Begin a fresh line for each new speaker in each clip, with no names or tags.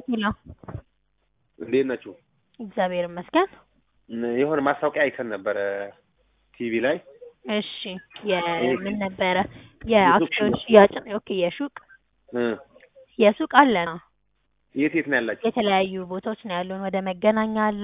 ሄሎ
እንዴት ናችሁ?
እግዚአብሔር ይመስገን።
የሆነ ማስታወቂያ አይተን ነበረ ቲቪ ላይ
እሺ የምን ነበረ? የአክሲዮን
የሱቅ
ሽያጭ ነው። ኦኬ የሱቅ
እ
የሱቅ አለ ነው።
የት የት ነው ያላችሁ?
የተለያዩ ቦታዎች ነው ያሉን። ወደ መገናኛ አለ፣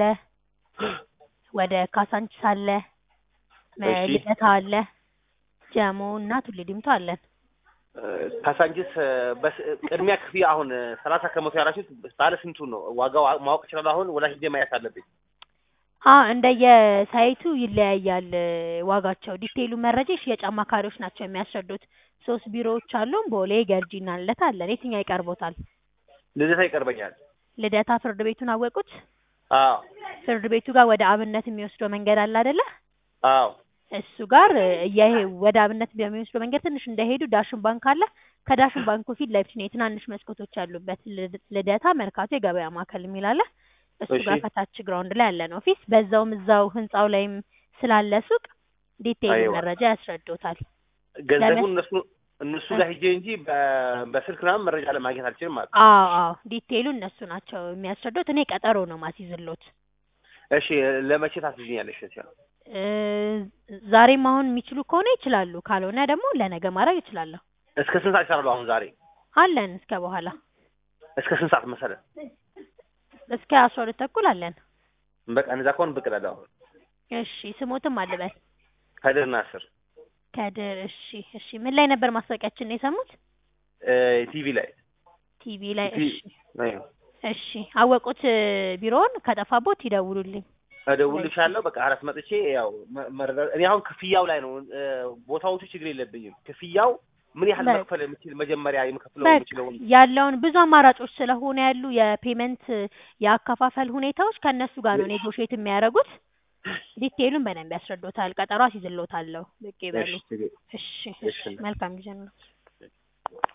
ወደ ካሳንቺስ አለ፣ መ-
እሺ።
ልደታ አለ፣ ጀሞ እና ቱሉ ዲምቱ አለን።
እ፣ ካሳንቺስ እ፣ በስ- ቅድሚያ ክፍያ አሁን ሰላሳ ከመቶ ያላችሁት ባለ ስንቱ ነው? ዋጋው አ- ማወቅ እችላለሁ? አሁን ወላ ሂጄ ማየት አለብኝ።
አ እንደየ ሳይቱ ይለያያል እ፣ ዋጋቸው። ዲቴይሉ መረጃ የሽያጭ አማካሪዎች ናቸው የሚያስረዱት። ሶስት ቢሮዎች አሉን። ቦሌ፣ ገርጂ እና ልደታ አለን። የትኛው ይቀርቦታል?
ልደታ ይቀርበኛል።
ልደታ ፍርድ ቤቱን አወቁት?
አዎ
ፍርድ ቤቱ ጋር ወደ አብነት የሚወስደው መንገድ አለ አይደለ?
አዎ
እሱ ጋር እ፣ እየሄ ወደ አብነት በሚወስደው መንገድ ትንሽ እንደሄዱ ዳሽን ባንክ አለ። ከዳሽን ባንኩ ፊት ለፊት ነው የትናንሽ መስኮቶች ያሉበት ልድ- ልደታ መርካቶ የገበያ ማዕከል የሚል አለ። እሱ
እሺ።
ጋር ከታች ግራውንድ ላይ ያለ ነው ኦፊስ። በዛውም እዛው ህንጻው ላይም ስላለ ሱቅ ዲቴይል
አይዋ።
መረጃ ያስረዱታል።
ገንዘቡን እነሱ እነሱ ጋር ሂጄ እንጂ በ- በስልክ ምናምን መረጃ ለማግኘት አልችልም ማለት ነው።
አዎ አዎ ዲቴይሉ እነሱ ናቸው የሚያስረዱት። እኔ ቀጠሮ ነው ማስይዝሎት።
እሺ ለመቼ ታስይዝኛለሽ? እሺ
እ፣ ዛሬም አሁን የሚችሉ ከሆነ ይችላሉ፣ ካልሆነ ደግሞ ለነገ ማድረግ ይችላለሁ።
እስከ ስንት ሰዓት ይሰራሉ? አሁን ዛሬ
አለን እስከ በኋላ
እስከ ስንት ሰዓት መሰለ?
እስከ አስራ ሁለት ተኩል አለን።
በቃ እነዛ ከሆነ ብቅ እላለሁ። አሁን
እሺ ስሞትም አልበል
ከድር ናስር
ከድር። እሺ እሺ ምን ላይ ነበር ማስታወቂያችን ነው የሰሙት?
እ፣ ቲቪ ላይ
ቲቪ ላይ።
ቲ-
እሺ
አዎ።
እሺ አወቁት እ፣ ቢሮውን ከጠፋቦት ይደውሉልኝ።
እደውልልሻለሁ። በቃ አራት መጥቼ ያው መ- መረዳ- እኔ አሁን ክፍያው ላይ ነው እ፣ ቦታዎቹ ችግር የለብኝም። ክፍያው ምን ያህል
በቃ።
መክፈል የምችል መጀመሪያ የምከፍለው
በቃ
የምችለውን
ያለውን ብዙ አማራጮች ስለሆነ ያሉ የፔመንት የአከፋፈል ሁኔታዎች ከእነሱ ጋር ነው ኔጎሽዬት የሚያደርጉት። ዲቴይሉን በደንብ ያስረዶታል። ቀጠሮ አስይዝሎታለሁ። ብቅ ይበሉ።
እሺ፣ ችግር-
እሺ
እሺ።
እሺ መልካም ጊዜ ነው።